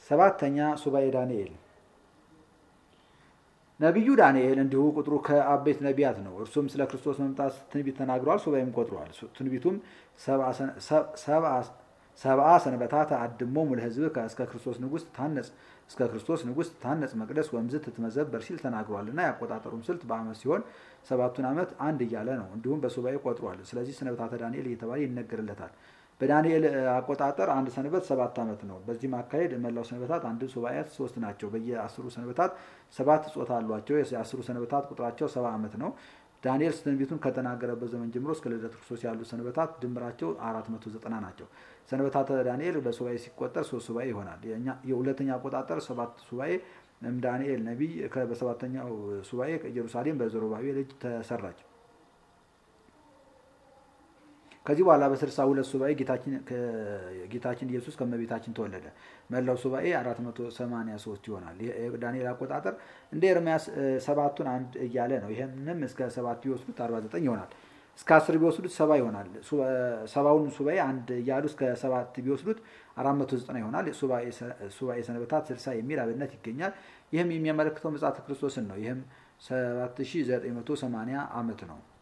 ሰባተኛ ሱባኤ ዳንኤል ነቢዩ ዳንኤል እንዲሁ ቁጥሩ ከአበይት ነቢያት ነው። እርሱም ስለ ክርስቶስ መምጣት ትንቢት ተናግሯል፣ ሱባኤም ቆጥሯል። ትንቢቱም ሰብአ ሰንበታት አድሞሙ ለሕዝብ እስከ ክርስቶስ ንጉሥ ታነጽ እስከ ክርስቶስ ንጉሥ ታነጽ መቅደስ ወምዝ ትትመዘበር ሲል ተናግሯል እና ያቆጣጠሩም ስልት በዓመት ሲሆን ሰባቱን ዓመት አንድ እያለ ነው። እንዲሁም በሱባኤ ቆጥሯል። ስለዚህ ሰንበታተ ዳንኤል እየተባለ ይነገርለታል። በዳንኤል አቆጣጠር አንድ ሰንበት ሰባት ዓመት ነው። በዚህም አካሄድ መላው ሰንበታት አንድ ሱባኤያት ሶስት ናቸው። በየአስሩ ሰንበታት ሰባት ጾታ አሏቸው። የአስሩ ሰንበታት ቁጥራቸው ሰባ ዓመት ነው። ዳንኤል ትንቢቱን ከተናገረበት ዘመን ጀምሮ እስከ ልደት ክርስቶስ ያሉ ሰንበታት ድምራቸው አራት መቶ ዘጠና ናቸው። ሰንበታተ ዳንኤል በሱባኤ ሲቆጠር ሶስት ሱባኤ ይሆናል። የሁለተኛ አቆጣጠር ሰባት ሱባኤ ዳንኤል ነቢይ በሰባተኛው ሱባኤ ኢየሩሳሌም በዘሩባቤል እጅ ተሰራች። ከዚህ በኋላ በስልሳ ሁለት ሱባኤ ጌታችን ኢየሱስ ከመቤታችን ተወለደ። መላው ሱባኤ 483 ይሆናል። ዳንኤል አቆጣጠር እንደ ኤርምያስ ሰባቱን አንድ እያለ ነው። ይህንም እስከ ሰባት ቢወስዱት 49 ይሆናል። እስከ አስር ቢወስዱት ሰባ ይሆናል። ሰባውን ሱባኤ አንድ እያሉ እስከ ሰባት ቢወስዱት 490 ይሆናል። ሱባኤ ሰንበታት 60 የሚል አብነት ይገኛል። ይህም የሚያመለክተው ምጽአተ ክርስቶስን ነው። ይህም 7980 ዓመት ነው።